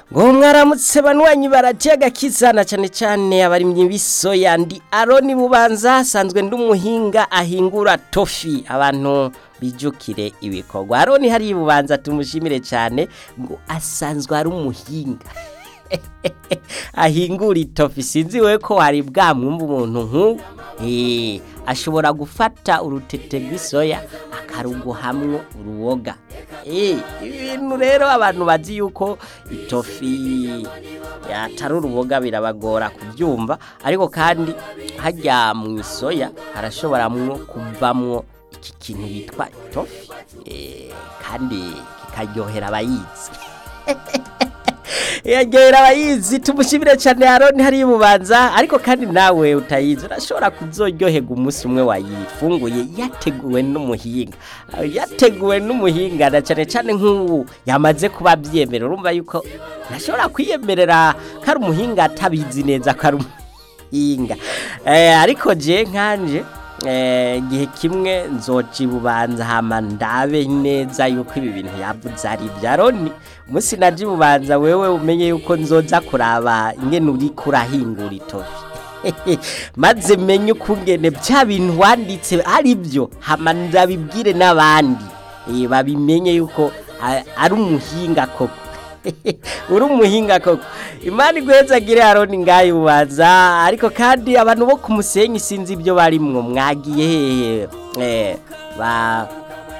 ngo mwaramutse banywanyi baratega kizana cyane cyane abarimyi b'isoya ndi aroni bubanza asanzwe ndi umuhinga ahingura tofi abantu bijukire ibikorwa aroni hari bubanza tumushimire cyane ngo asanzwe ari umuhinga ahingura itofi sinzi we ko hari bwamwumva umuntu nk'uwo Eh, ashobora gufata urutete rw'isoya akaruguhamwo uruboga Eh, ibintu rero abantu bazi yuko itofi atari uruboga birabagora kubyumva ariko kandi hajya mu isoya harashobora mwo kuvamwo iki kintu bitwa itofi Eh, kandi kikaryohera abayizi yaryohera abayizi tumushimire cyane Aroni hari bubanza ariko kandi nawe utayizi urashobora kuzoryoherwa umunsi umwe wayifunguye yateguwe n'umuhinga yateguwe n'umuhinga na cyane cyane nk'ubu yamaze kuba abyemera urumva yuko ntashobora kwiyemerera ko ari umuhinga atabizi neza ko ari umuhinga Eh, ariko je nkanje eh, igihe kimwe nzoca ibubanza hama ndabe neza yuko ibi bintu yavuze ari ibya Aroni umunsi naje ibubanza wewe umenye yuko nzoza kuraba ingene uri kurahingura itofi maze menye ukungene bya bintu wanditse ari byo hama ndabibwire n'abandi Eh, babimenye yuko a- ari umuhinga koko uri umuhinga koko imana iguhezagire aroni ngayo ubanza ariko kandi abantu bo ku musenyi sinzi ibyo barimwo mwagiye hehe Eh, ba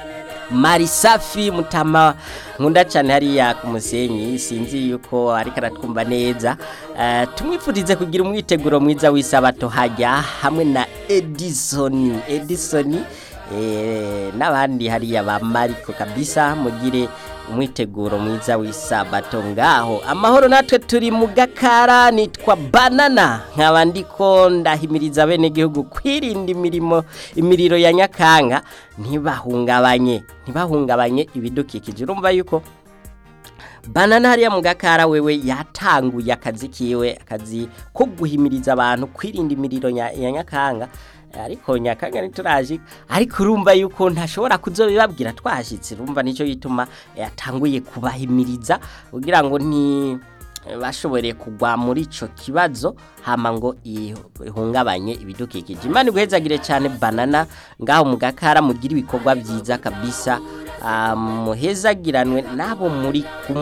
marisafi mutama nkunda cyane hariya ku musenyi sinzi yuko ariko aratwumva neza Eh, tumwifurize kugira umwiteguro mwiza w'isabato hajya hamwe na edisoni edisoni eh, n'abandi hariya ba mariko kabisa mugire umwiteguro mwiza w'isabato ngaho amahoro natwe turi mu gakara nitwa banana nkaba ndiko ndahimiriza bene gihugu kwirinda imirimo imiriro ya nyakanga ntibahungabanye ntibahungabanye ibidukikije urumva yuko banana hariya mu gakara wewe yatanguye akazi kiwe akazi ko guhimiriza abantu kwirinda imiriro nya- ya nyakanga ariko nyakanga ntituraje ariko urumva yuko ntashobora kuzobibabwira twashitse urumva nicyo gituma yatanguye kubahimiriza kugira ngo nti bashobore kugwa muri ico kibazo hama ngo ihungabanye ibidukikije imana iguhezagire cyane banana ngaho mu gakara mugira ibikorwa byiza kabisa ah, muhezagiranwe nabo muri kumwe